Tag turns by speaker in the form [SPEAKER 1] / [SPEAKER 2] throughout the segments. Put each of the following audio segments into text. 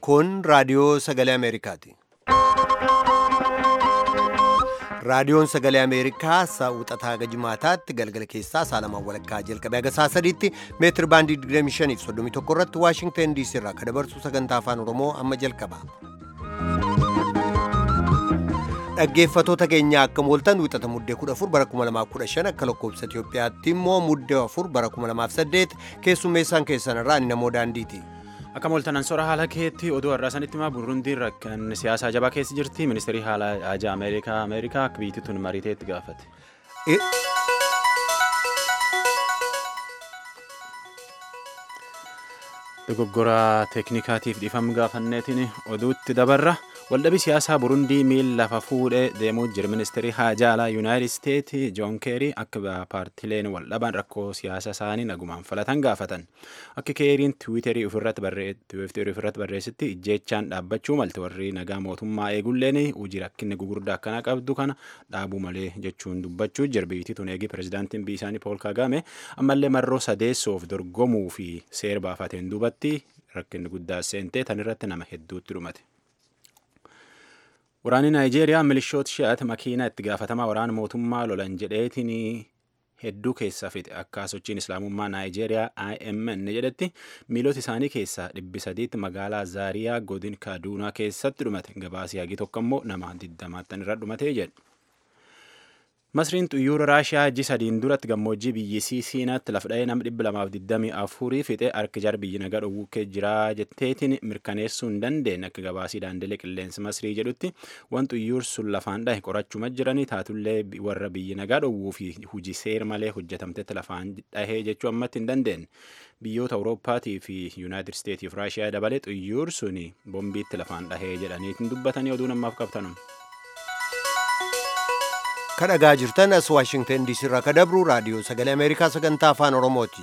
[SPEAKER 1] Kun raadiyoo sagalee Ameerikaati. Raadiyoon sagalee Ameerikaa saawwataa gajimaataatti galgala keessaa saalamaan walakkaa jalqabee haga saa sadiitti meetir baandii 25 fi 31 irratti Waashingtan DC irraa kan dabarsu sagantaa afaan Oromoo amma jalqaba. Dhaggeeffatoota keenya akka mooltan wixata muddee 14 bara 2015 akka lakkoofsa Itoophiyaatti immoo muddee 4 bara 2008 keessummeessaan keessan irraa inni namoo daandiiti.
[SPEAKER 2] Akka mooltanan sora haala keetti oduu har'aa sanitti himaa Burundiin rakkan siyaasaa jabaa keessa jirti. Ministeerri haala ajaa Ameerikaa Ameerikaa akka biyyi tun mariiteetti gaafate. Dogoggora teeknikaatiif dhiifama gaafanneetiin oduutti dabarra. Waldhabii siyaasaa Burundii miila lafa fuudhee deemuu jira. Ministeerri haajaa alaa Yuunaayitid Isteetsi Joon Keerii akka paartileen waldhaban rakkoo siyaasa isaanii nagumaan falatan gaafatan. Akka Keeriin Tiwiiterii ofirratti barreessitti ijjeechaan dhaabbachuu malte warri nagaa mootummaa eegulleen hojii rakkinni gugurdaa akkana qabdu kana dhaabuu malee jechuun dubbachuu jira. Biyyi tun eegi pirezidaantiin biyya isaanii Pool Kagame ammallee marroo sadeessoof dorgomuu fi seera baafateen duubatti rakkinni guddaa seentee tan irratti nama hedduutti dhumate. Waraanni Naayijeeriyaa milishoota shi'aati makiinaa itti gaafatamaa waraana mootummaa lolan jedheetiin hedduu keessaa fixe akka sochiin islaamummaa Naayijeeriyaa IMN jedhetti miilota isaanii keessaa dhibbi sadiitti magaalaa Zaariyaa godin Kaaduunaa keessatti dhumate gabaasii hagi tokko immoo nama digdamaattan irra dhumatee jedhe. Masriin xuyyoora Raashiyaa ji sadiin duratti gammoojjii biyyisii Siinaatti lafa dha'ee nama dhibba lamaaf digdamii afurii fixe harki jar biyyi nagaa dhowwukkee jiraa jetteetiin mirkaneessuu hin dandeenye akka gabaasii daandilee qilleensa Masrii jedhutti waan xuyyoor sun lafaan dhahe qorachuma jiranii taatullee warra biyyi nagaa dhowwuu fi hujii seer malee hojjetamtetti lafaan dhahee jechuu ammatti hin dandeenye. Biyyoota Awurooppaatii fi Yuunaayitid Isteetii fi Raashiyaa dabalee xuyyoor suni bombiitti lafaan dhahee jedhaniitiin dubbatanii oduu namaaf qabtanum.
[SPEAKER 1] Kan dhagaa jirtan as Waashingtan DC irraa kan dabru raadiyoo sagalee Ameerikaa sagantaa afaan Oromooti.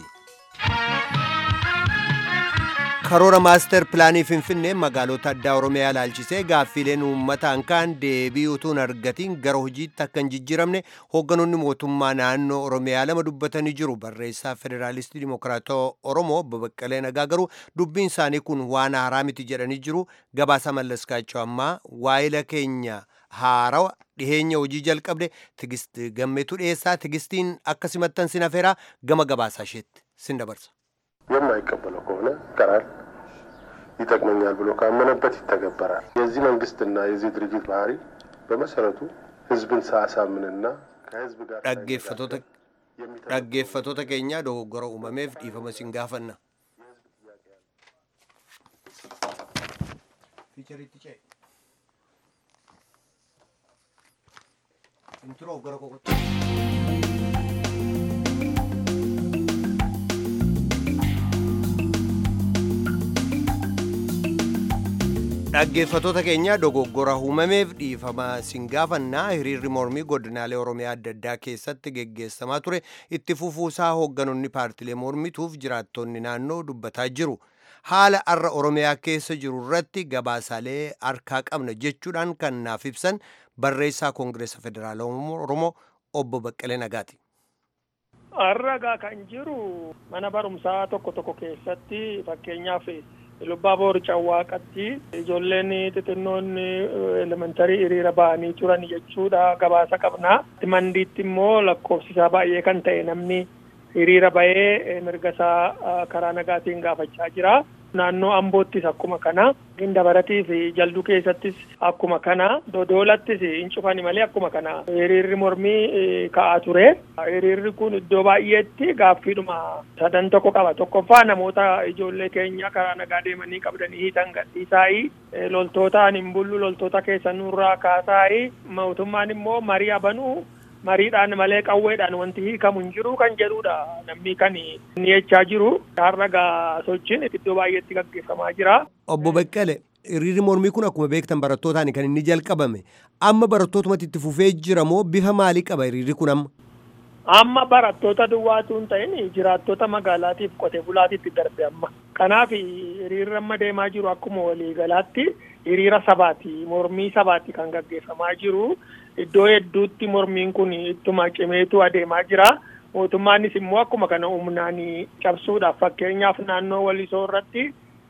[SPEAKER 1] Karoora maaster pilaanii Finfinnee magaalota addaa Oromiyaa ilaalchisee gaaffiileen uummataan kaan deebii utuu hin argatiin gara hojiitti akka hin jijjiiramne hoogganoonni mootummaa naannoo Oromiyaa lama dubbatanii jiru. Barreessaa Federaalistii Dimokiraatawaa Oromoo Obbo Baqqalee Nagaa garuu dubbiin isaanii kun waan haaraa miti jedhanii jiru. Gabaasa mallaskaachuu ammaa waa'ila keenya haarawa dhiheenya hojii jalqabde tigist gammeetu dhiyeessaa tigistiin akka simattan sin afeeraa gama gabaasaa isheetti sin dabarsa.
[SPEAKER 3] የማይቀበለው ከሆነ ይቀራል፣ ይጠቅመኛል ብሎ ካመነበት ይተገበራል። የዚህ መንግስትና የዚህ ድርጅት ባህሪ በመሰረቱ ህዝብን ሳያሳምንና ከህዝብ ጋር
[SPEAKER 1] dhaggeeffatoota keenya dogoggora uumameef dhiifama sin gaafanna. Dhaggeeffatoota keenya dogoggora uumameef dhiifama sin gaafannaa hiriirri mormii godinaalee Oromiyaa adda addaa keessatti geggeessamaa ture itti fufuusaa hoogganoonni paartilee mormituuf jiraattonni naannoo dubbataa jiru. Haala har'a Oromiyaa keessa jiru irratti gabaasaalee harkaa qabna jechuudhaan kan naaf ibsan barreessaa Koongireesa Federaalaa Oromoo obbo Baqqalee Nagaati.
[SPEAKER 4] Har'a kan jiru mana barumsaa tokko tokko keessatti fakkeenyaaf lubbaa boor cawwaaqatti ijoolleen xixinnoon elementarii hiriira ba'anii turan jechuudha gabaasa qabna. Mandiitti immoo lakkoofsisaa baay'ee kan ta'e namni hiriira ba'ee mirga isaa karaa nagaatiin gaafachaa jira. Naannoo Amboottis akkuma kana, Gindabaratii fi Jalduu keessattis akkuma kana, Dodoolattis hin cufani malee akkuma kana hiriirri mormii ka'aa ture. Hiriirri kun iddoo baay'eetti gaaffiidhuma sadan tokko qaba. Tokkoffaa namoota ijoollee keenya karaa nagaa deemanii qabdanii hiitan gadhiisaayi. Loltootaan hin bullu loltoota keessa nurraa kaasaayi. Mootummaan immoo marii abanuu mariidhaan malee qawweedhaan wanti hiikamu hin jiru kan jedhudha namni kan inni jechaa jiru har'a gaa sochiin iddoo baay'eetti gaggeeffamaa jira.
[SPEAKER 1] Obbo Baqqale hiriirri mormii kun akkuma beektan barattootaan kan inni jalqabame amma barattootumatti itti fufee jira moo bifa maalii qaba hiriirri kun amma?
[SPEAKER 4] Amma barattoota duwwaatu hin ta'in jiraattota magaalaatiif qotee bulaatiitti darbe amma. Kanaaf hiriirri amma deemaa jiru akkuma waliigalaatti hiriira sabaati mormii sabaati kan gaggeeffamaa jiru. Iddoo hedduutti mormiin kun ittuma cimeetu adeemaa jira. Mootummaanis immoo akkuma kana humnaan cabsuudhaaf fakkeenyaaf naannoo walisoo irratti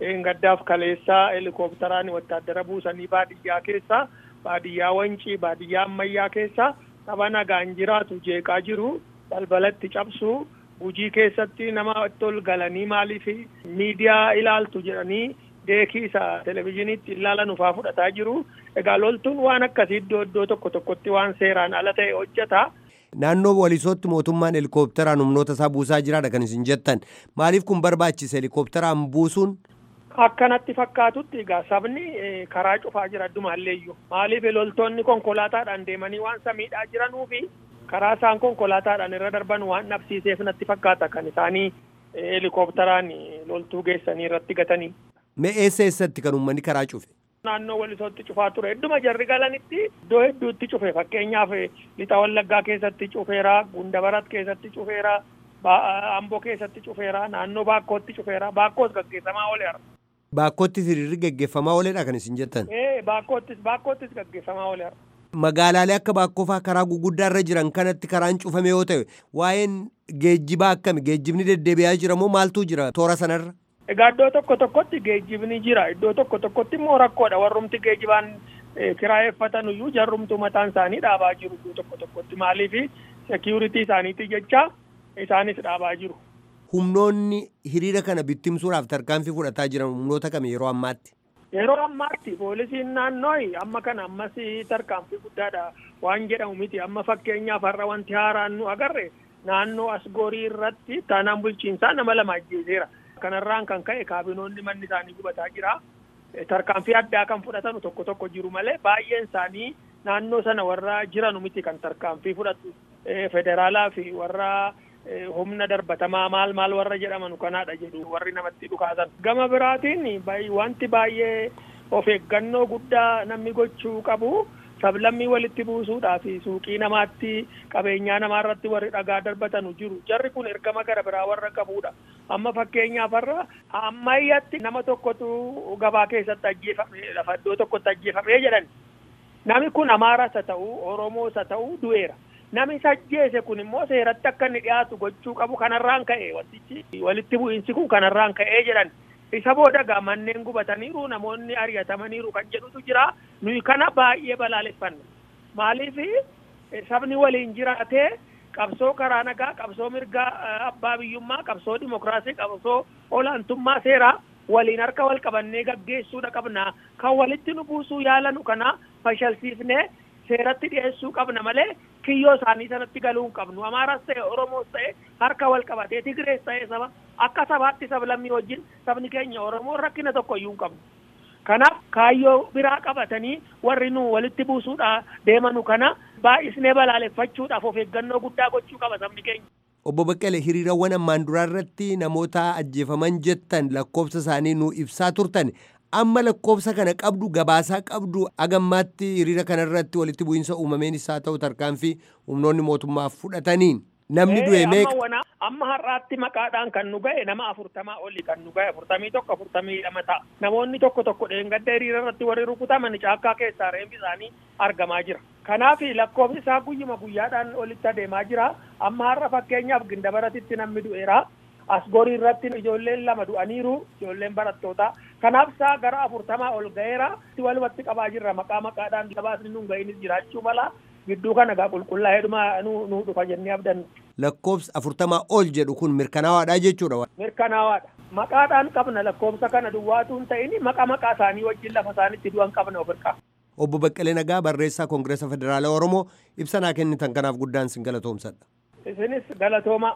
[SPEAKER 4] gaddaaf kaleessaa helikoophteraan wattaaddara buusanii baadiyyaa keessa baadiyyaa wancii baadiyyaa ammayyaa keessa saba nagaan jiraatu jeeqaa jiru balbalatti cabsu gujii keessatti nama itti galanii maaliif miidiyaa ilaaltu jedhanii deekii isa televizyiiniitti ilaalan ufaa fudhataa jiru egaa loltuun waan akkasii iddoo iddoo tokko tokkotti waan seeraan ala ta'e hojjeta.
[SPEAKER 1] Naannoo walisootti mootummaan helikoophteraan humnoota isaa buusaa jiraadha kan isin jettan maaliif kun barbaachise helikoophteraan buusuun
[SPEAKER 4] Akkanatti fakkaatutti egaa sabni karaa cufaa jira addumaalleeyyuu maaliif loltoonni konkolaataadhaan deemanii waan samiidhaa jiranuufi karaa isaan konkolaataadhaan irra darban waan dhabsiiseef natti fakkaata kan isaanii helikoophteraan loltuu geessanii irratti gatanii.
[SPEAKER 1] Mee eessa eessatti kan uummanni karaa cufe?
[SPEAKER 4] Naannoo walisootti cufaa ture hedduma jarri galanitti iddoo hedduutti cufe fakkeenyaaf lixa wallaggaa keessatti cufeera gundabarat keessatti cufeera amboo keessatti cufeera naannoo baakkootti cufeera baakkoos gaggeeffamaa ooleera.
[SPEAKER 1] Baakkoottis hiriirri gaggeeffamaa ooledha kan isin jettan.
[SPEAKER 4] Ee baakkoottis baakkoottis gaggeeffamaa ooleera.
[SPEAKER 1] Magaalaalee akka baakkoo fa'aa karaa guguddaa irra jiran kanatti karaan cufame yoo ta'e waa'een geejjibaa akkami geejjibni deddeebi'aa jira moo maaltu jira toora sanarra?
[SPEAKER 4] Egaa iddoo tokko tokkotti geejjibni jira iddoo tokko tokkotti immoo rakkoodha warrumti geejjibaan kiraayeffatan iyyuu jarrumtu mataan isaanii dhaabaa jiru iddoo tokko tokkotti maaliif seekiyuritii isaaniiti jecha isaanis dhaabaa jiru.
[SPEAKER 1] Humnoonni hiriira kana bittimsuudhaaf tarkaanfii fudhataa jiran humnoota kami yeroo ammaatti?
[SPEAKER 4] Yeroo ammaatti poolisiin naannoo amma kana ammas tarkaanfii guddaadha waan jedhamu miti amma fakkeenyaaf har'a wanti haaraan nu agarre naannoo asgoorii irratti taanaan bulchiinsaa nama lama ajjeeseera. Kanarraan kan ka'e kaabinoonni manni isaanii gubataa jira. Tarkaanfii addaa kan fudhatan tokko tokko jiru malee baay'een isaanii naannoo sana warra jiranu miti kan tarkaanfii fudhatu federaalaa fi warra humna darbatamaa maal maal warra jedhaman kanaadha jedhu warri namatti dhukaasan. Gama biraatiin wanti baay'ee of eeggannoo guddaa namni gochuu qabu sablammii walitti buusuudhaa fi suuqii namaatti qabeenyaa namaarratti warri dhagaa darbatanu jiru. Jarri kun ergama gara biraa warra qabudha. Amma fakkeenyaaf har'a ammayyatti nama tokkotu gabaa keessatti ajjeefame lafa iddoo tokkotti ajjeefamee jedhan. Nami kun Amaaras haa ta'u Oromoos haa ta'u du'eera. Nami isa ajjeese kun immoo seeratti akka inni dhiyaatu gochuu qabu kanarraan ka'e wantichi walitti bu'iinsi kun kanarraan ka'ee jedhan. Isa booda gaa manneen gubataniiru namoonni ari'atamaniiru kan jedhutu jira nuyi kana baay'ee balaaleffanna. Maaliif sabni waliin jiraatee qabsoo karaa nagaa qabsoo mirgaa abbaa biyyummaa qabsoo dimokiraasii qabsoo olaantummaa seeraa waliin harka wal qabannee gaggeessuudha qabna kan walitti nu buusuu yaalanu kana fashalsiifnee seeratti dhiyeessuu qabna malee kiyyoo isaanii sanatti galuu hin qabnu amaaraas ta'e oromoos ta'e harka wal qabatee tigrees ta'e saba akka sabaatti sablammii wajjin sabni keenya oromoo rakkina tokko iyyuu hin qabnu kanaaf kaayyoo biraa qabatanii warri nu walitti buusuudha deemanu kana baay'isnee balaaleffachuudhaaf of eeggannoo guddaa gochuu qaba sabni keenya.
[SPEAKER 1] Obbo Baqqalee hiriirawwan ammaan duraa irratti namoota ajjeefaman jettan lakkoofsa isaanii nu ibsaa turtan amma lakkoofsa kana qabdu gabaasaa qabdu agammaatti hiriira kana irratti walitti bu'iinsa uumameen isaa ta'u tarkaanfii humnoonni mootummaa fudhataniin namni du'e meeqa.
[SPEAKER 4] Amma har'aatti maqaadhaan kan nu ga'e nama afurtamaa oli kan nu ga'e afurtamii tokko afurtamii lama ta'a. Namoonni tokko tokko dheengadda hiriira irratti warri rukutaman caakkaa keessaa reembi isaanii argamaa jira. Kanaaf lakkoofsi isaa guyyuma guyyaadhaan olitti adeemaa jira. Amma har'a fakkeenyaaf gindabaratitti namni du'eera. Asgorii irratti ijoolleen lama du'aniiru ijoolleen barattootaa. Kanaaf isaa gara afurtamaa ol ga'eera. Walumatti qabaa jirra maqaa maqaadhaan gabaasni nu ga'inis jiraachuu mala. Gidduu kana gaa qulqullaa'eedhuma nu dhufa jennee abdannu.
[SPEAKER 1] Lakkoofsa afurtamaa ol jedhu kun mirkanaawaadha jechuudha.
[SPEAKER 4] Mirkanaawaadha. Maqaadhaan qabna lakkoofsa kana duwwaatu hin ta'in maqa maqaa isaanii wajjin lafa isaanitti du'an qabna ofirraa.
[SPEAKER 1] Obbo Baqqalee Nagaa barreessaa Koongireesa Federaalaa Oromoo ibsanaa kennitan kanaaf guddaan sin galatoomsadha.
[SPEAKER 4] Isinis galatooma.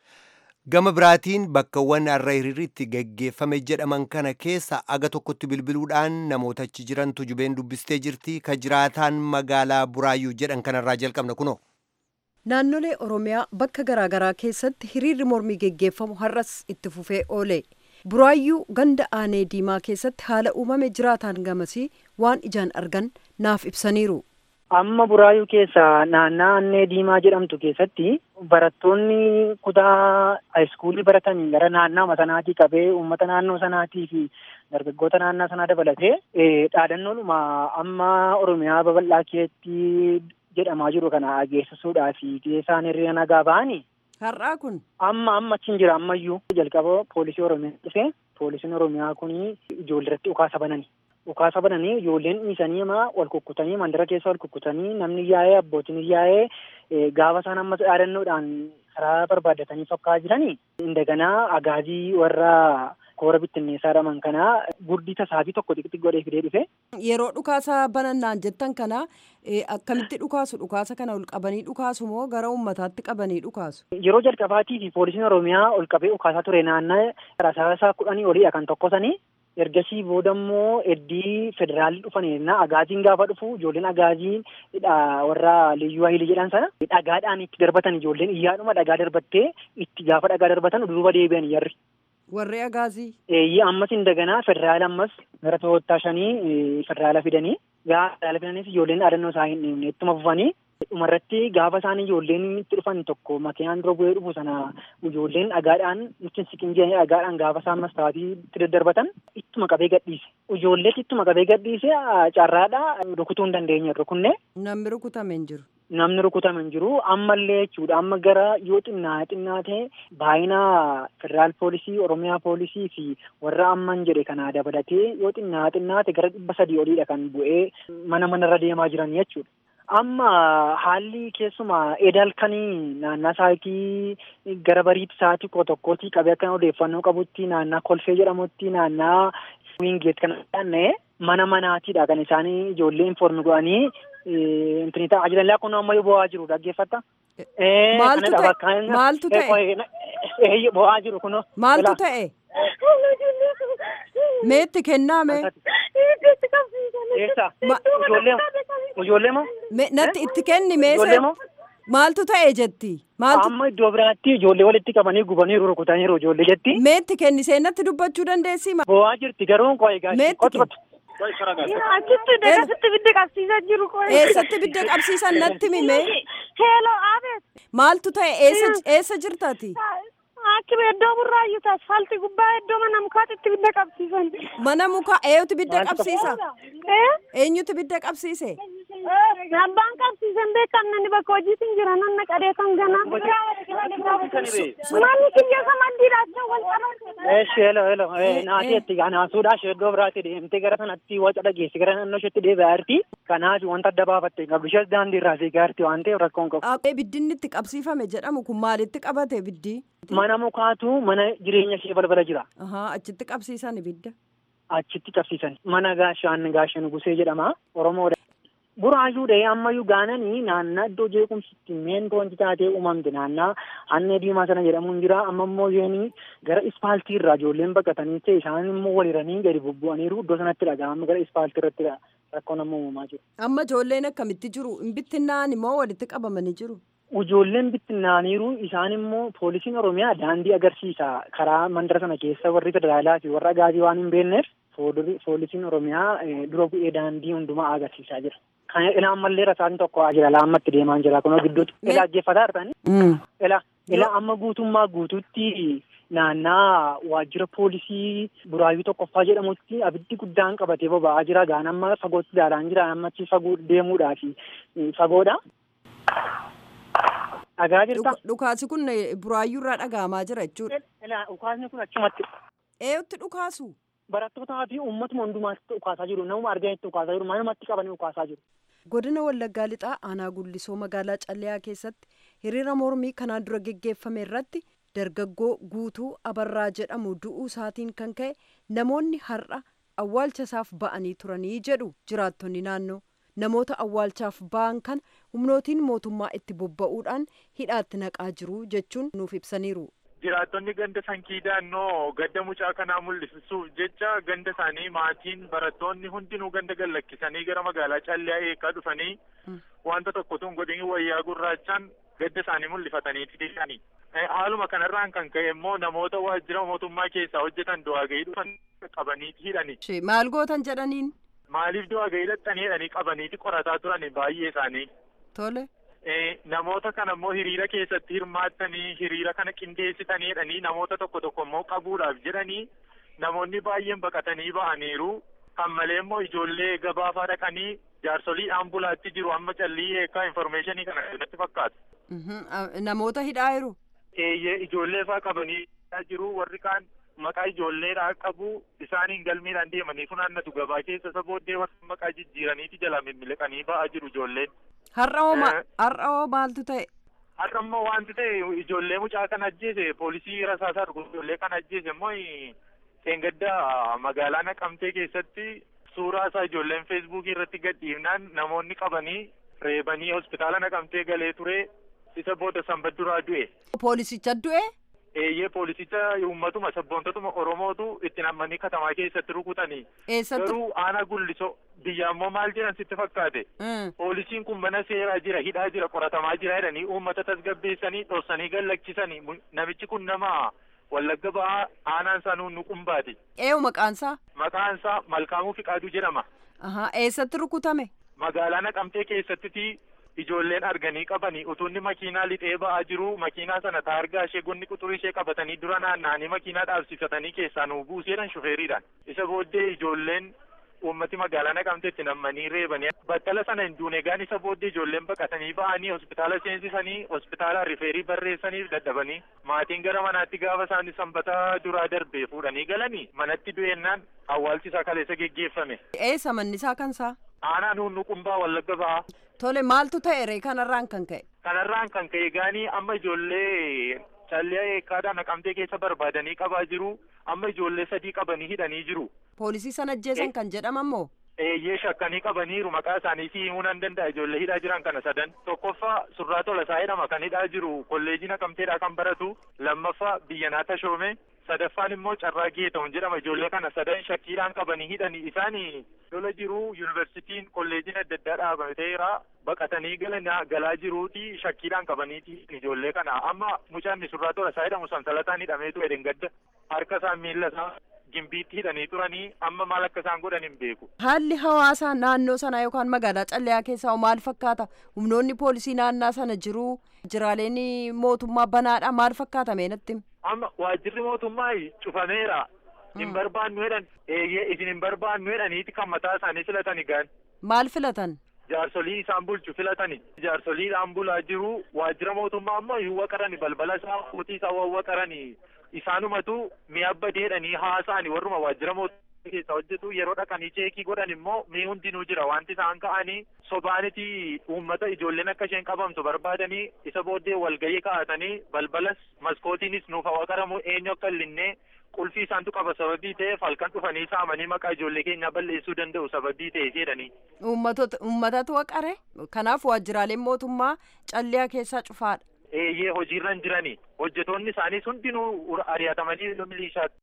[SPEAKER 1] Gama biraatiin bakkawwan har'a hiriirritti gaggeeffame jedhaman kana keessa aga tokkotti bilbiluudhaan namoota achi jiran tujubeen dubbistee jirti ka jiraataan magaalaa Buraayyuu jedhan kanarraa jalqabna kunoo.
[SPEAKER 5] Naannolee Oromiyaa bakka garaagaraa keessatti hiriirri mormii geggeeffamu har'as itti fufee oole. Buraayyuu ganda aanee diimaa keessatti haala uumame jiraataan gamasii waan ijaan argan naaf ibsaniiru.
[SPEAKER 6] Amma buraayyuu keessa naannaa annee diimaa jedhamtu keessatti barattoonni kutaa haayiskuulii baratanii gara naannaa sanaatii qabee uummata naannoo sanaatii fi dargaggoota naannaa sanaa dabalatee dhaadannoodhuma amma Oromiyaa babal'aa keessatti jedhamaa jiru kana ageessisuudhaa fi isaan hiriira nagaa ba'anii.
[SPEAKER 5] Har'aa kun.
[SPEAKER 6] Amma amma achi hin jira ammayyuu jalqaba poolisii Oromiyaa dhufe poolisiin oromiyaa kun ijoollee irratti dhukaasa banani. Dhukaasa bananii ijoolleen dhiisanii ama wal kukkutanii mandara keessa wal kukkutanii namni yaa'ee abbootiin yaa'ee gaafa isaan ammas dhaadannoodhaan karaa barbaadatanii fakkaa jiranii indaganaa agaazii warra koora bittinneessaa dhaman kanaa gurdii tasaabii tokko xixiqqi godhee fidee dhufe.
[SPEAKER 5] Yeroo dhukaasa banannaan jettan kana akkamitti dhukaasu dhukaasa kana ol qabanii dhukaasu moo gara uummataatti qabanii dhukaasu?
[SPEAKER 6] Yeroo jalqabaatii fi poolisiin oromiyaa ol qabee dhukaasaa ture naannaa rasaasaa kudhanii oliidha kan tokkosanii ergasii booda immoo eddii federaalii dhufaniirna agaaziin gaafa dhufu ijoolleen agaazii warra liyyuu hayilii jedhan sana dhagaadhaan itti darbatan ijoolleen iyyaadhuma dhagaa darbattee itti gaafa dhagaa darbatan duuba deebi'an yarri.
[SPEAKER 5] Warri agaazii.
[SPEAKER 6] Eeyyee ammas indaganaa federaala ammas gara to'attaa shanii federaala fidanii gaafa federaala fidanis ijoolleen dhaadannoo isaa hin dhiibne ittuma fufanii dhumarratti gaafa isaan ijoolleen itti dhufan tokko makiinaan dura bu'ee dhufu sana ijoolleen dhagaadhaan nutti siqin jedhanii dhagaadhaan gaafa isaan mastaatii itti daddarbatan ittuma qabee gadhiise. Ijoolleetti ittuma qabee gadhiise carraadha rukutuu hin dandeenye rukunne.
[SPEAKER 5] Namni rukutame hin jiru.
[SPEAKER 6] Namni rukutame hin jiru ammallee jechuudha amma gara yoo xinnaa xinnaa ta'e baay'ina federaal poolisii oromiyaa poolisii fi warra amman jedhe kana dabalatee yoo xinnaa xinnaa ta'e gara dhibba sadii oliidha kan bu'ee mana manarra deemaa jiran jechuudha. Amma haalli keessumaa edalkanii naannaa sa'aatii gara bariitti sa'aatii koo tokkootii qabee akka odeeffannoo qabutti naannaa kolfee jedhamutti naannaa wiingeet kan dhaanna'e mana manaatiidha kan isaanii ijoollee informi godhanii intini ta'aa jiran laa kun ammayyuu bo'aa jiru dhaggeeffatta.
[SPEAKER 5] Maaltu ta'e? Maaltu ta'e?
[SPEAKER 6] Bo'aa jiru kunoo.
[SPEAKER 5] Maaltu ta'e? Meetti kennaame?
[SPEAKER 6] Eessa? Ijoollee moo?
[SPEAKER 5] Natti itti kenni meeshaa? Maaltu ta'e jetti? Maaltu?
[SPEAKER 6] Amma iddoo biraatti ijoollee walitti qabanii gubaniiru rukutaniiru ijoollee jetti.
[SPEAKER 5] Meetti kenni seenatti dubbachuu dandeessi?
[SPEAKER 6] Bo'aa jirti garuu koo egaa.
[SPEAKER 5] Meetti kenni?
[SPEAKER 7] Achitti deegasitti bidda qabsiisaa jiru koo.
[SPEAKER 5] Eessatti bidda qabsiisan natti mime?
[SPEAKER 7] Heeloo aabeet.
[SPEAKER 5] Maaltu ta'e eessa jirtati?
[SPEAKER 7] Akkuma iddoo burraayyuu taas asfaaltii gubbaa iddoo mana mukaatti bidda qabsiisan.
[SPEAKER 5] Mana mukaa eenyutu bidda qabsiisa? Eenyutu bidda qabsiise?
[SPEAKER 7] Abbaan qabsiisan beekamnani bakka hojiitiin jiran anna qadeetan ganaa. Manni kiyya samaddiidha acha wal qabatu.
[SPEAKER 6] Eeshi helo helo naateetti naasuudhaa ishee iddoo biraatti deemtee gara sanatti waca dhageessi gara naannoo isheetti deebi'aa jirti. Kanaaf wanta adda baafatte hin qabdu ishees daandii irraa fiigaa jirti waan ta'eef rakkoon qabu.
[SPEAKER 5] Biddinni itti qabsiifame jedhamu kun maalitti qabate biddi?
[SPEAKER 6] Mana mukaatu mana jireenya ishee balbala jira.
[SPEAKER 5] Achitti qabsiisan ibidda.
[SPEAKER 6] Achitti qabsiisan mana gaashaan gaashan gusee jedhama Oromoodha. Buraayyuu dhahee ammayyuu gaananii naannaa iddoo jeequmsitti meen wanti taatee uumamte naannaa annee diimaa sana jedhamuun jira amma immoo isheen gara ispaaltii irraa ijoolleen baqatanii ta'e isaan immoo waliranii gadi bubbu'aniiru iddoo sanatti dhaga'ama gara ispaaltii irratti rakkoon amma uumamaa jiru.
[SPEAKER 5] Amma ijoolleen akkamitti jiru hin bittinnaan immoo walitti qabamanii jiru.
[SPEAKER 6] Ijoolleen bittinnaaniiru isaan immoo poolisiin Oromiyaa daandii agarsiisa karaa mandara sana keessa warri federaalaa fi warra agaazii waan hin beekneef poolisiin Oromiyaa dura bu'ee daandii hundumaa agarsiisaa jira. Kan ilaa ammallee rasaan tokko jira laammatti deemaa jira kunoo gidduutti ilaa ajjeeffataa jirtanii. Ilaa ilaa amma guutummaa guutuutti naannaa waajjira poolisii buraayyuu tokkoffaa jedhamutti abiddi guddaan qabatee boba'aa jira gaan amma fagootti ilaalaan jira ammatti fagoo deemuudhaaf fagoodha. Dhagaa jirta.
[SPEAKER 5] Dhukaasi kun buraayyuu irraa dhaga'amaa jira jechuudha.
[SPEAKER 6] Dhukaasni kun achumatti.
[SPEAKER 5] Eeyutti dhukaasu?
[SPEAKER 6] Barattootaa fi uummatuma hundumaatti dhukaasaa jiru. Namuma arganitti dhukaasaa jiru. Manumatti qabanii dhukaasaa jiru.
[SPEAKER 5] Godina Wallaggaa Lixaa aanaa Gullisoo magaalaa Calleyaa keessatti hiriira mormii kanaan dura geggeeffame irratti dargaggoo guutuu abarraa jedhamu du'uu isaatiin kan ka'e namoonni har'a awwaalcha isaaf ba'anii turanii jedhu jiraattonni naannoo. namoota awwaalchaaf ba'an kan humnootiin mootummaa itti bobba'uudhaan hidhaatti naqaa jiru jechuun nuuf ibsaniiru.
[SPEAKER 8] Jiraattonni ganda sankii daannoo gadda mucaa kanaa mul'isuuf jecha ganda isaanii maatiin barattoonni hundinuu ganda gallakkisanii gara magaalaa Calleyaa eegaa dhufanii wanta tokko tun godhanii wayyaa gurraachaan gadda isaanii mul'ifataniiti deemanii. Haaluma kanarraan kan ka'e immoo namoota waajjira mootummaa keessaa hojjetan du'aa gahii dhufan qabaniiti hidhani.
[SPEAKER 5] Maal gootan jedhaniin?
[SPEAKER 8] Maaliif du'aa gahii dhaqxanii jedhanii qabaniiti qorataa turan baay'ee isaanii.
[SPEAKER 5] Tole.
[SPEAKER 8] Namoota kana immoo hiriira keessatti hirmaattanii hiriira kana qindeessitanii jedhanii namoota tokko tokko immoo qabuudhaaf jedhanii namoonni baay'een baqatanii ba'aniiru. Kan malee immoo ijoollee gabaafaa dhaqanii jaarsolii ambulaatti jiru amma callii eekaa informeeshinii kana natti fakkaata.
[SPEAKER 5] Namoota hidhaa jiru.
[SPEAKER 8] Eeyyee ijoollee faa qabanii jiru warri kaan maqaa ijoolleedhaa qabu isaaniin galmeedhaan deemanii funaannatu gabaa keessa isa booddee warra maqaa jijjiiraniiti jala mimmileqanii ba'aa jiru ijoolleen.
[SPEAKER 5] Har'a hoo ma-
[SPEAKER 8] Eh.
[SPEAKER 5] har'a hoo maaltu ta'e?
[SPEAKER 8] Har'a immoo wanti ta'e ijoollee mucaa kan ajjeese poolisii rasaasaa dhugu ijoollee kan ajjeese immoo seengaddaa magaalaa naqamtee keessatti suuraa isaa ijoolleen feesbuukii irratti gadhiifnaan namoonni qabanii reebanii hospitaala naqamtee galee ture isa booda sanbata duraa du'e.
[SPEAKER 5] Poolisicha du'e?
[SPEAKER 8] Eeyyee poolisicha uummatuma sabboontotuma Oromootu itti nammanii katamaa keessatti rukutanii.
[SPEAKER 5] Eessatti?
[SPEAKER 8] Garuu aanaa gullisoo biyya ammoo maal jedhan sitti fakkaate.
[SPEAKER 5] Mm.
[SPEAKER 8] Poolisiin kun mana seeraa jira hidhaa jira qoratamaa jira jedhanii uummata tasgabbeessanii dhoksanii gallakkisanii Mu- namichi kun nama wallagga ba'aa aanaan isaa nuun nuqumbaati.
[SPEAKER 5] Eewu maqaansaa?
[SPEAKER 8] Maqaan isaa Malkaamuu Fiqaaduu jedhama.
[SPEAKER 5] Ahaa eessatti rukutame?
[SPEAKER 8] Magaalaa Naqamtee keessatti ijoolleen arganii qabanii utuu inni makiinaa lixee ba'aa jiru makiinaa sana taargaa ishee gonni quxurii ishee qabatanii dura naanna'anii makiinaa dhaabsifatanii keessaa nuu buuseedhan shufeeriidhaan. Isa booddee ijoolleen uummati magaalaa Naqamteetti nammanii reebanii battala sana hin duune gaan isa booddee ijoolleen baqatanii ba'anii hospitaala seensisanii hospitaala rifeerii barreessaniif dadhabanii maatiin gara manaatti gaafa isaanii sanbata duraa darbee fuudhanii galanii manatti du'eennaan awwaalchi isaa kaleessa geggeeffame.
[SPEAKER 5] Eessa manni isaa kansaa?
[SPEAKER 8] Aanaa nuun nuqumbaa wallagga ba'aa.
[SPEAKER 5] Tole maaltu ta'e ree kanarraan kan ka'e?
[SPEAKER 8] Kanarraan kan ka'e gaanii amma ijoollee callee eekkaadhaa naqamtee keessa barbaadanii qabaa jiru. Amma ijoollee sadii qabanii hidhanii jiru.
[SPEAKER 5] Poolisii sana ajjeesan
[SPEAKER 8] Eh.
[SPEAKER 5] kan jedhaman moo?
[SPEAKER 8] Eeyyee shakkanii qabaniiru maqaa isaanii si himuu nan danda'a ijoollee hidhaa jiran kana sadan. Tokkoffaa surraa tolasaa jedhama kan hidhaa jiru kolleejii naqamteedhaa kan baratu. Lammaffaa biyyanaa tashoome. Sadaffaan immoo carraa geeta'uun jedhama ijoollee kana sadan shakkiidhaan qabanii hidhanii isaanii lola jiru yuunivarsiitiin kolleejiin adda addaa dhaabateera baqatanii galana galaa jiruuti shakkiidhaan qabaniiti ijoollee kana amma mucaan surraa tolasaa jedhamu sansalataan hidhameetu edengadda harka isaa miilla isaa gimbiitti hidhanii turanii amma maal akka isaan godhan hin beeku.
[SPEAKER 5] Haalli hawaasaa naannoo sanaa yookaan magaalaa Calleyaa keessaa hoo maal fakkaata? Humnoonni poolisii naannaa sana jiru jiraaleen mootummaa banaadha maal fakkaata meenatti?
[SPEAKER 8] amma waajjirri mootummaa cufameera hin barbaannu jedhan eeyyee isin hin barbaannu jedhaniiti kan mataa isaanii filatani gaan
[SPEAKER 5] Maal filatan?
[SPEAKER 8] jaarsolii isaan bulchu filatani jaarsoliidhaan bulaa jiru waajjira mootummaa ammoo hin waqarani balbala isaa kutii isaa wawwaqarani isaanumatu mi'a badeedhanii haasa'ani warruma waajjira mootummaa keessa hojjetu yeroo dhaqanii cheekii godhan immoo mii hundinuu jira wanti isaan ka'anii sobaaniti uummata ijoolleen akka isheen qabamtu barbaadanii isa booddee walgahii kaa'atanii balbalas maskootiinis nuuf waqaramu eenyu akka illinnee qulfii isaantu qaba sababii ta'eef halkan dhufanii saamanii maqaa ijoollee keenyaa balleessuu danda'u sababii ta'e jedhanii.
[SPEAKER 5] Uummatatu uummatatu waqare? Kanaaf waajjiraaleen mootummaa Calleyaa keessaa cufaadha.
[SPEAKER 8] Eeyyee hojiirra hin jirani hojjetoonni isaaniis hundinuu ari'atamanii milishaatti.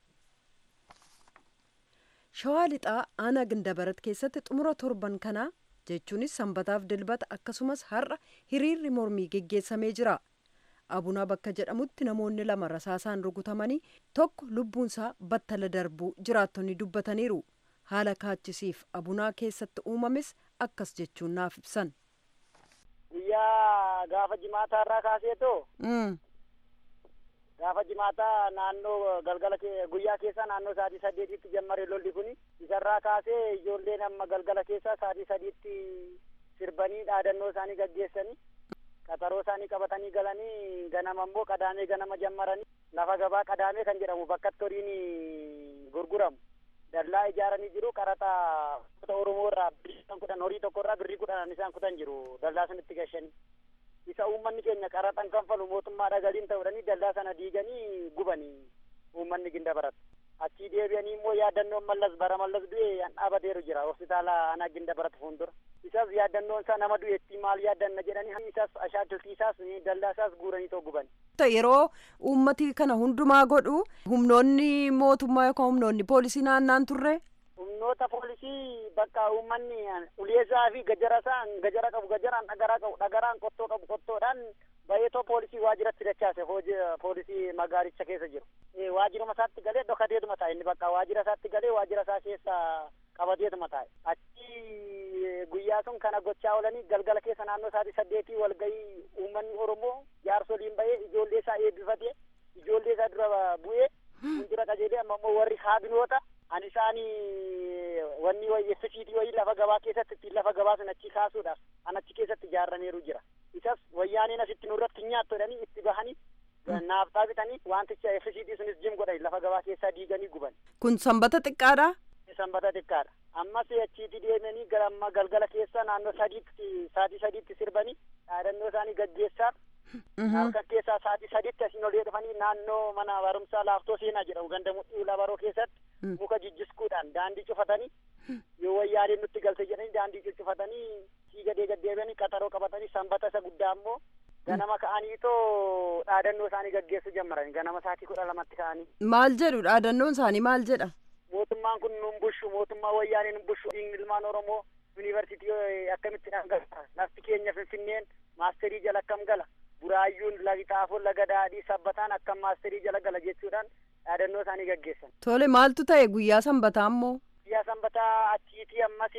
[SPEAKER 5] Shawaa lixaa aanaa Gindabarat keessatti xumura torban kanaa jechuunis sanbataaf dilbata akkasumas har'a hiriirri mormii geggeessamee jira. Abunaa bakka jedhamutti namoonni lama rasaasaan rukutamanii tokko lubbuunsaa battala darbuu jiraattonni dubbataniiru. Haala kaachisiif abunaa keessatti uumames akkas jechuun naaf ibsan.
[SPEAKER 6] Guyyaa gaafa jimaataa irraa kaaseetoo
[SPEAKER 5] Mm.
[SPEAKER 6] gaafa jimaataa naannoo galgala kee- guyyaa keessa naannoo sa'aatii saddeetitti jammare lolli kuni isarraa kaasee ijoolleen amma galgala keessa sa'aatii sadiitti sirbanii dhaadannoo isaanii gaggeessanii qaxaroo isaanii qabatanii galanii ganama immoo qadaamee ganama jammaranii lafa gabaa qadaamee kan jedhamu bakkatti horiin gurguramu dallaa ijaaranii jiru qaraxa ummata oromoo irraa birrii kudhan horii tokko irraa birrii kudhan isaan kutan jiru dallaa sanitti gashanii isa uummanni keenya qaraxan kanfalu mootummaadha galiin ta'uudhanii dallaa sana diiganii gubanii uummanni ginda baratu achii deebi'anii immoo yaadannoon mallas bara mallas du'e an dhaabateeru jira hospitaala anaa ginda baratu fuuldura isas yaadannoon isaa nama du'etti maal yaadanna jedhanii isas ashaakiltii isaas dallaa isaas guuranii too guban
[SPEAKER 5] Yeroo uummati kana hundumaa godhu humnoonni mootummaa yookaan humnoonni poolisii naannaan turre
[SPEAKER 6] humnoota poolisii bakka uummanni uleesaa fi gajarasaa gajara qabu gajaraan dhagaraa qabu dhagaraan qottoo qabu qottoodhaan baay'eetoo poolisii waajiratti dachaase hojii poolisii magaalicha keessa jiru. Eh, Waajiruma isaatti galee dhokateetuma taa'e inni bakka waajira isaatti galee waajira isaa keessa qabateetuma taa'e. Achi guyyaa sun kana gochaa oolanii galgala keessa naannoo sa'aatii saddeetii walgahii uummanni Oromoo jaarsoliin bahee ijoollee isaa eebbifatee ijoollee isaa dura bu'ee fuuldura qajeelee amma immoo warri kaabinoota ani isaanii wanni wayii fisiitii wayii lafa gabaa keessatti ittiin lafa gabaa sun achi kaasuudhaaf an achi keessatti ijaarrameeru jira isas wayyaaneen asitti nurratti nyaattu jedhanii itti bahanii
[SPEAKER 9] naaftaa bitanii wanticha FCT sunis jim godhan lafa gabaa keessaa diiganii guban.
[SPEAKER 5] Kun sanbata xiqqaadha?
[SPEAKER 9] Sanbata xiqqaadha. Ammas achiiti deemanii gara amma galgala keessa naannoo sadiitti saatii sadiitti sirbanii dhaadannoo isaanii gaggeessaaf. Halkan keessaa saatii sadiitti asiin olee dhufanii naannoo mana barumsaa laaftoo seenaa jedhamu ganda mudhii labaroo keessatti muka jijjiskuudhaan daandii cufatanii yoo wayyaaniin nutti galte jedhanii daandii cufatanii sii gadee gaddeebianii qaxaroo qabatanii sanbata isa guddaa ammoo ganama ka'anii too dhaadannoo isaanii gaggeessuu jalqaban ganama saatii kudha lamatti ka'anii.
[SPEAKER 5] Maal jedhu dhaadannoon isaanii maal jedha?
[SPEAKER 9] Mootummaan kun nun bushu mootummaa wayyaanii nun bushu ilmaan Oromoo yuunivarsiitii akkamitti dhangala'a lafti keenya finfinneen maasterii jala akkam gala buraayyuun laga xaafoo laga daadhii sabbataan akkam maasterii jala gala jechuudhaan dhaadannoo isaanii gaggeessan.
[SPEAKER 5] Tole maaltu ta'e guyyaa sanbataa ammoo?
[SPEAKER 9] Guyyaa sanbataa achiitii ammas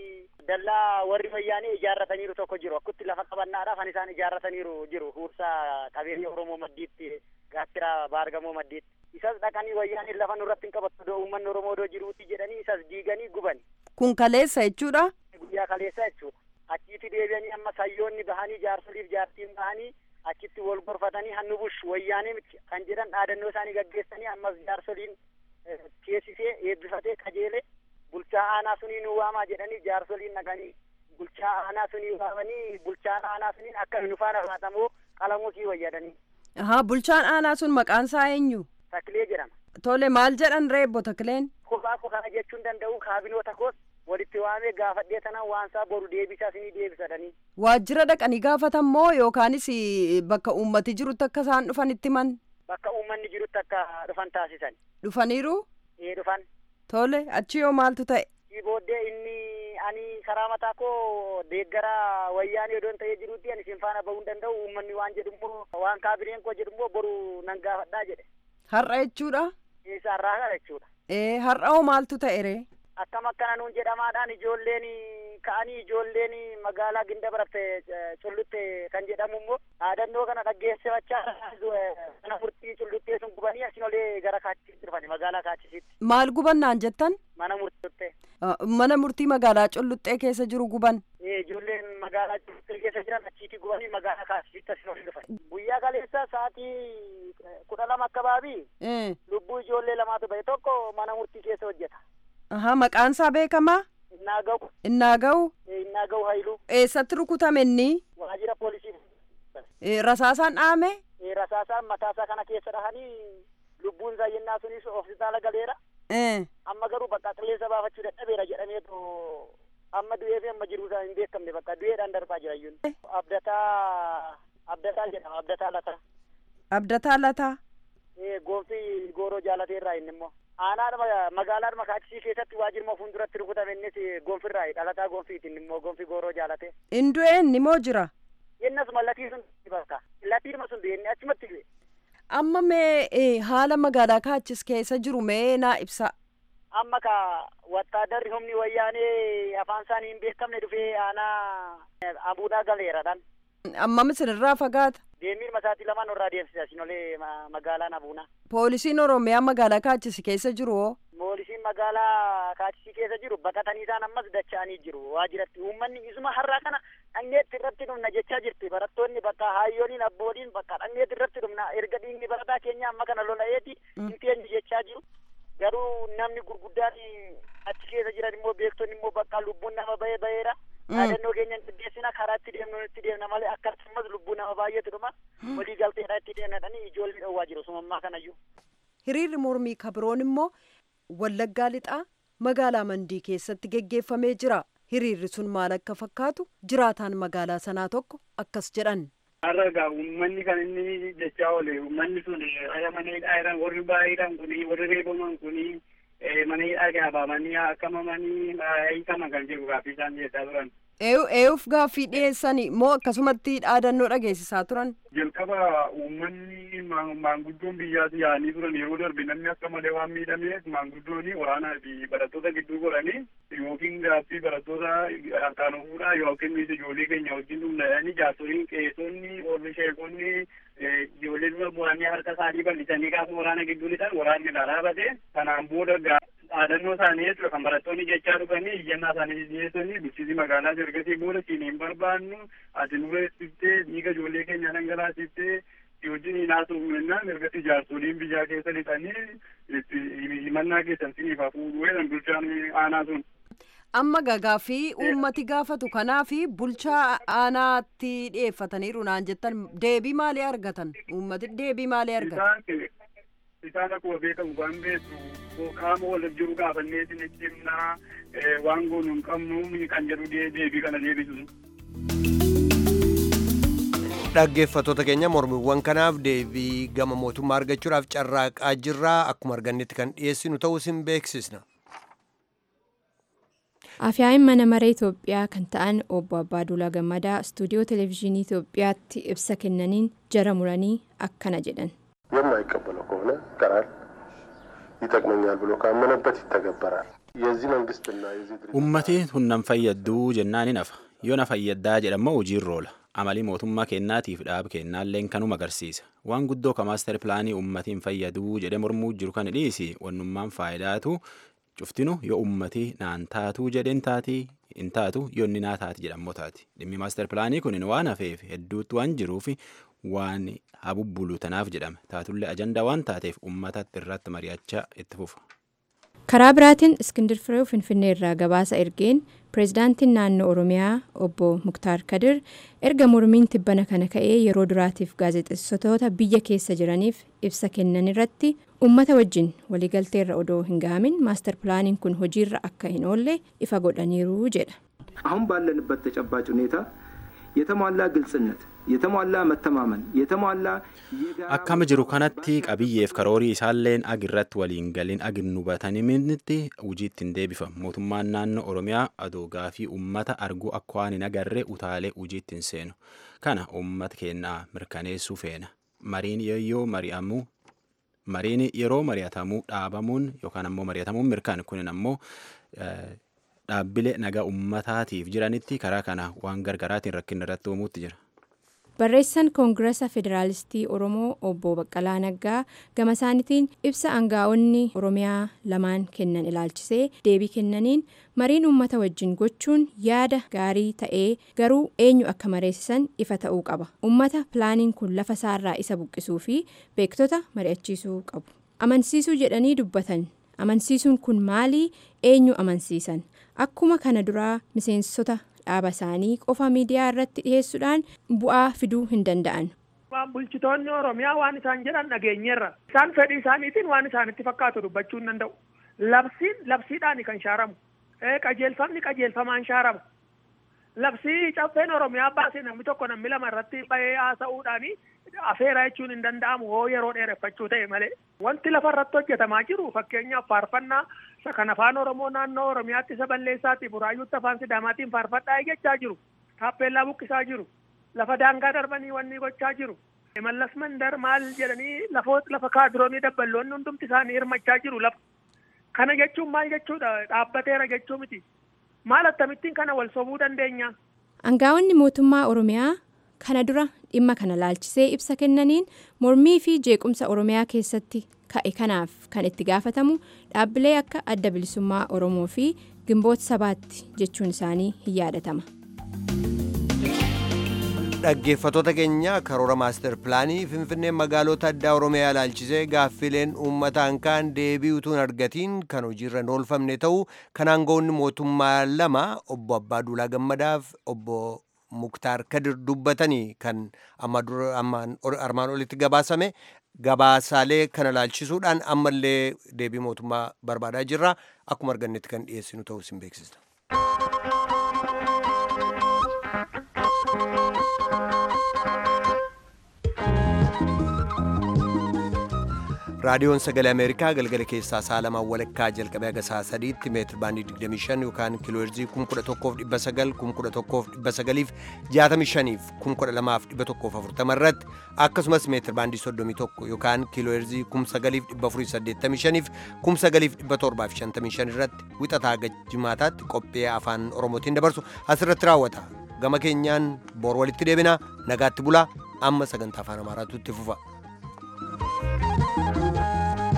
[SPEAKER 9] dallaa warri wayyaanii ijaarrataniiru tokko jiru akkutti lafa qabannaadhaaf kan isaan ijaarrataniiru jiru huursaa qabeenya Oromoo maddiitti gaattiraa baargamoo maddiitti isas dhaqanii wayyaanii lafa nurratti hin qabattu doo uummanni Oromoo doo jiruuti jedhanii isas diiganii gubani.
[SPEAKER 5] Kun kaleessa jechuudha?
[SPEAKER 9] Guyyaa kaleessa jechuudha. Achiitti deebi'anii amma sayyoonni bahanii jaarsoliif jaartiin bahanii achitti wal gorfatanii hannu bush wayyaanii miti kan jedhan dhaadannoo isaanii gaggeessanii ammas jaarsoliin teessisee eebbifatee qajeele bulchaa aanaa sunii nu waamaa jedhanii jaarsoliin naqanii bulchaa aanaa sunii waamanii bulchaan aanaa suniin akka nu faana baatamoo qalamuu sii wayyadanii.
[SPEAKER 5] Ahaa bulchaan aanaa sun maqaan isaa eenyu?
[SPEAKER 9] Taklee jedhama.
[SPEAKER 5] Tole maal jedhan reebbo Takleen?
[SPEAKER 9] Kophaa koo kana jechuun danda'u kaabinoota koos walitti waamee gaafadhee tanan waan isaa boru deebisaa sinii deebisadhanii.
[SPEAKER 5] Waajjira dhaqanii gaafatan moo yookaanis bakka uummati jirutti akka isaan dhufan itti man?
[SPEAKER 9] Bakka uummanni jirutti akka dhufan taasisan.
[SPEAKER 5] Dhufaniiru?
[SPEAKER 9] Ee dhufan.
[SPEAKER 5] Tole achi yoo maaltu ta'e?
[SPEAKER 9] Sii booddee inni ani karaa mataa koo deeggara wayyaanii odoon ta'ee jirutti ani isin faana bahuu hin danda'u uummanni waan jedhummoo waan kaabineen koo jedhummoo boru nan gaafadhaa jedhe.
[SPEAKER 5] Har'a jechuudha?
[SPEAKER 9] Isa har'aa jechuudha.
[SPEAKER 5] Ee har'a hoo maaltu ta'e ree?
[SPEAKER 9] akkam akkana nuun jedhamaadhaan ijoolleen ka'anii ijoolleen magaalaa ginda baratte cullutte kan jedhamu immoo dhaadannoo kana dhaggeessifachaa mana murtii culluttee sun gubanii asin olee gara kaachisitti dhufani magaalaa kaachisitti.
[SPEAKER 5] Maal gubannaan jettan?
[SPEAKER 9] Mana murtii.
[SPEAKER 5] Mana murtii magaalaa culluxxee keessa jiru guban.
[SPEAKER 9] Ijoolleen magaalaa culluxxee keessa jiran achiiti gubanii magaalaa kaachisitti asin olee dhufan. Guyyaa kaleessa sa'aatii kudha lama akkabaabii lubbuu ijoollee lamaatu bahe tokko mana murtii keessa hojjeta.
[SPEAKER 5] Aha, maqaan isaa beekamaa?
[SPEAKER 9] Innaa gahu.
[SPEAKER 5] Innaa gahu?
[SPEAKER 9] Innaa gahu Haayiluu.
[SPEAKER 5] Eessatti rukutame inni?
[SPEAKER 9] Waajjira poolisii.
[SPEAKER 5] Rasaasaan dhaame?
[SPEAKER 9] Rasaasaan mataasaa kana keessa dhahanii lubbuun isaa yennaa sunis hospitaala galeera. Amma garuu bakka qilleensa baafachuu dadhabeera jedhameetu amma du'ee fi amma jiru isaa hin beekamne bakka du'eedhaan darbaa jira iyyuu. Abdataa Abdataa jedhama Abdataa Lataa.
[SPEAKER 5] Abdataa Lataa?
[SPEAKER 9] Goofti gooroo jaalateerraa inni immoo. aanaa magaalaa kaachisii keessatti waajjirma fuulduratti rukutame innis gonfirraa dhalataa gonfiitiin immoo gonfi gooroo jaalate.
[SPEAKER 5] Indu'ee inni moo jira?
[SPEAKER 9] Innas mallatii sun bakka lattiidhuma sun du'e inni achumatti du'e.
[SPEAKER 5] Amma mee haala magaalaa kaachis keessa jiru mee naa ibsa.
[SPEAKER 9] Amma ka wattaadarri humni wayyaanee afaan isaanii hin beekamne dhufee aanaa abuudhaa galeeradhaan.
[SPEAKER 5] Ammam isinirraa fagaata?
[SPEAKER 9] Deemiin masaatii lamaan irraa deemsisa isin olee magaalaan abuunaa.
[SPEAKER 5] Poolisiin Oromiyaa magaalaa kaachisi keessa jiru hoo?
[SPEAKER 9] Poolisiin magaalaa kaachisii keessa jiru baqatanii isaan ammas dacha'anii jiru waajjiratti uummanni isuma har'aa kana dhangeetti irratti dhumna jechaa jirti barattoonni bakka hayyooniin abbooliin bakka dhangeetti irratti dhumna erga dhiigni barataa keenya amma kana lola'eeti hin teenyu jechaa jiru garuu namni gurguddaan achi keessa jiran immoo beektonni immoo bakka lubbuun nama bahee baheera. yaadannoo keenya qindeessina karaa itti deemnu itti deemna malee akkasumas lubbuu nama baay'eetu dhuma walii galteedha itti deemnadhanii ijoollee dhowwaa jiru sumammaa kanayyuu.
[SPEAKER 5] Hiriirri mormii kabiroon immoo Wallaggaa lixaa magaalaa Mandii keessatti geggeeffamee jira. Hiriirri sun maal akka fakkaatu jiraataan magaalaa sanaa tokko akkas jedhan.
[SPEAKER 10] Har'a uummanni kan inni jechaa oole uummanni sun ayamanii dhaayiran warri baay'eedhaan kuni warri reebaman kuni mana hidhaa baamanii akkamamanii hiikama kan jiru gaaffii isaan dhiyeessaa turan.
[SPEAKER 5] Eeyuuf gaaffii dhiyeessanii moo akkasumatti dhaadannoo dhageessisaa turan?
[SPEAKER 10] Jalqaba uummanni maanguddoon biyyaatti yaa'anii turan yeroo darbe namni akka malee waan miidhameef maanguddoon waraanaa fi barattoota gidduu godhanii yookiin gaaffii barattoota harkaan ofuudhaa yookiin ijoollee keenya wajjin dhumnadhanii jaarsoliin qeessonni warri sheekonni ijoollee dura bu'anii harka isaanii bal'isanii gaafa waraana gidduu lixan waraanni dhaabate kanaan booda dhaadannoo isaanii jechuudha kan barattoonni jechaa dhufanii iyyannaa isaanii dhiyeessanii bulchiinsi magaalaa ergasii booda siin hin barbaannu ati nurra ibsiftee dhiiga ijoollee keenya dhangalaasiftee wajjin haasofnu jennaan ergatti jaarsoliin biyyaa keessa lixanii itti himannaa keessan siniif hafuudhu jedhan bulchaan aanaa sun.
[SPEAKER 5] amma gagaa fi uummati gaafatu kanaa fi bulchaa aanaatti dhiyeeffataniiru naan jettan deebii maalii argatan uummati deebii maalii argatan.
[SPEAKER 10] isaan akkuma beekamu waan beektu qaama wal jiru gaafannee isinitti himnaa waan goonu hin qabnu kan jedhu deebii kana deebisu.
[SPEAKER 1] dhaggeeffattoota keenya mormiiwwan kanaaf deebii gama mootummaa argachuudhaaf carraaqaa jirraa akkuma argannetti kan dhiyeessinu ta'uu isin beeksisna.
[SPEAKER 11] Afyaa'in mana maree Itoophiyaa kan ta'an obbo Abbaaduulaa Gammadaa istuudiyoo televezyiinii Itoophiyaatti ibsa kennaniin jara muranii akkana jedhan.
[SPEAKER 3] የማይቀበለው ከሆነ ይቀራል፣ ይጠቅመኛል ብሎ ካመነበት ይተገበራል። የዚህ መንግስትና የዚህ ድርጅት
[SPEAKER 2] Ummati hunnan fayyadduu jennaan hin hafa. Yoo na fayyaddaa jedhamoo hojiirra oola. Amalii mootummaa kennaatiif dhaaba kennaalleen kanuma agarsiisa. Waan guddoo ka maaster pilaanii ummatiin fayyaduu jedhe mormuu jiru kan dhiisi wannummaan faayidaatu cuftinu yoo ummati naan taatuu jedheen taatii hin taatu yoo inni naa taati jedhammoo taati. Dhimmi maaster pilaanii kun waan hafeef hedduutti waan jiruuf waan habubbulu tanaaf jedhame. Taatullee ajandaa waan taateef ummatatti irratti mari'achaa itti fufa.
[SPEAKER 11] Karaa biraatiin Iskindir Firee Finfinnee irraa gabaasa ergeen pireezidaantiin naannoo Oromiyaa obbo Muktaar Kadir erga mormiin tibbana kana ka'ee yeroo duraatiif gaazexeessitoota biyya keessa jiraniif ibsa kennan irratti uummata wajjin waliigalteerra odoo hin gahamin maastar pilaaniin kun hojiirra akka hin oolle ifa godhaniiru jedha.
[SPEAKER 12] አሁን ባለንበት ተጨባጭ ሁኔታ የተሟላ ግልጽነት፣ የተሟላ መተማመን፣ የተሟላ
[SPEAKER 2] Akkama jiru kanatti qabiyyeef karoorii isaalleen ag irratti waliin galiin ag hin hubatanitti hojiitti hin deebifamu. Mootummaan naannoo Oromiyaa adoo gaafii uummata arguu akka waan hin agarree utaalee hojiitti hin seenu. Kana uummata keenyaa mirkaneessuu feena. Mariin yoo mari'amu mariin yeroo mari'atamuu dhaabamuun yookaan ammoo mari'atamuun mirkaan kunin ammoo dhaabbilee nagaa uummataatiif jiranitti karaa kana waan gargaraatiin rakkinni irratti uumuutti jira.
[SPEAKER 11] Barreessaan Koongirasa Federaalistii Oromoo obbo Baqqalaa Naggaa gama isaaniitiin ibsa aangaa'onni Oromiyaa lamaan kennan ilaalchisee deebii kennaniin mariin uummata wajjin gochuun yaada gaarii ta'ee garuu eenyu akka mareessisan ifa ta'uu qaba. Uummata pilaaniin kun lafa isaarraa isa buqqisuu fi beektota mari'achiisuu qabu. Amansiisuu jedhanii dubbatan. Amansiisuun kun maalii eenyu amansiisan? Akkuma kana duraa miseensota dhaaba isaanii qofa miidiyaa irratti dhiyeessuudhaan bu'aa fiduu hin danda'an.
[SPEAKER 4] Waan bulchitoonni Oromiyaa waan isaan jedhan dhageenyeerra. Isaan fedhii isaaniitiin waan isaanitti fakkaatu dubbachuu hin danda'u. Labsiin labsiidhaan kan shaaramu. Qajeelfamni qajeelfamaan shaarama. Labsii caffeen Oromiyaa baasee namni tokko namni lama irratti bahee haasa'uudhaani afeera jechuun hin danda'amu hoo yeroo dheereffachuu ta'e malee. Wanti lafa irratti hojjetamaa jiru fakkeenyaaf faarfannaa isa kan afaan Oromoo naannoo Oromiyaatti isa balleessaati buraayyuutti afaan Sidaamaatiin faarfadhaa jechaa jiru. Taappeellaa buqqisaa jiru. Lafa daangaa darbanii wanni gochaa jiru. Mallas mandar maal jedhanii lafoota lafa kaadiroonii dabballoonni hundumti isaanii hirmachaa jiru lafa. Kana jechuun maal jechuudha dhaabbateera jechuu miti. Maal akkamittiin kana wal sobuu dandeenya?
[SPEAKER 11] Aangaa'onni mootummaa Oromiyaa kana dura dhimma kana laalchisee ibsa kennaniin mormii fi jeequmsa Oromiyaa keessatti ka'e kanaaf kan itti gaafatamu dhaabbilee akka adda bilisummaa Oromoo fi gimboota sabaatti jechuun isaanii hin yaadatama.
[SPEAKER 1] dhaggeeffatoota keenya karoora maaster pilaanii finfinnee magaalota addaa oromiyaa ilaalchisee gaaffileen uummataan kaan deebii utuu hin argatiin kan hojiirra hin oolfamne ta'uu kan aangawoonni mootummaa lama obbo Abbaa Duulaa Gammadaaf obbo Muktaar Kadir dubbatanii kan armaan olitti gabaasame gabaasaalee kana ilaalchisuudhaan ammallee deebii mootummaa barbaadaa jirra akkuma argannetti kan dhiyeessinu ta'uu isin beeksisna. raadiyoon sagalee ameerikaa galgala keessaa sa'a lamaan walakkaa jalqabee haga sa'a sadiitti meetir baandii 25 yookaan kiilooherzii 11,900 11,900 65 12,140 irratti akkasumas meetir baandii 31 yookaan kiilooherzii 9,485 9,755 irratti wixataa haga jimaataatti qophee afaan oromootiin dabarsu asirratti raawwata gama keenyaan boor walitti deebina nagaatti bulaa amma sagantaa afaan amaaraatu itti fufa.